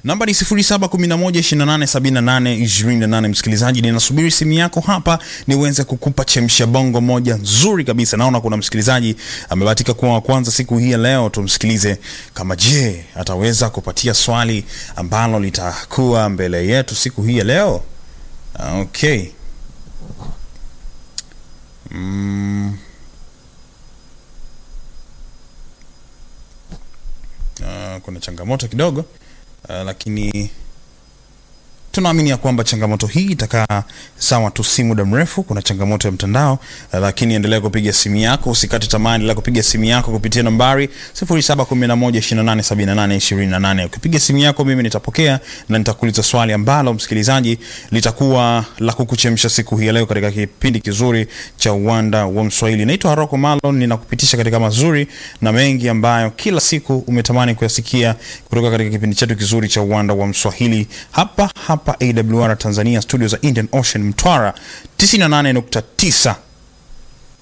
namba ni 0711287828 msikilizaji ninasubiri simu yako hapa niweze kukupa chemsha bongo moja nzuri kabisa naona kuna msikilizaji amebahatika kuwa wa kwanza siku hii ya leo tumsikilize kama je ataweza kupatia swali ambalo litakuwa mbele yetu siku hii ya leo okay mm. Uh, kuna changamoto kidogo uh, lakini tunaamini ya kwamba changamoto hii itakaa sawa tu si muda mrefu kuna changamoto ya mtandao uh, lakini endelea kupiga simu yako usikate tamaa endelea kupiga simu yako kupitia nambari 0711287828 ukipiga simu yako mimi nitapokea na nitakuuliza swali ambalo msikilizaji litakuwa la kukuchemsha siku hii ya leo katika kipindi kizuri cha uwanda wa mswahili naitwa haroko malon ninakupitisha katika mazuri na mengi ambayo kila siku umetamani kuyasikia kutoka katika kipindi chetu kizuri cha uwanda wa mswahili hapa hapa awr tanzania studio za indian ocean mtwara 98.9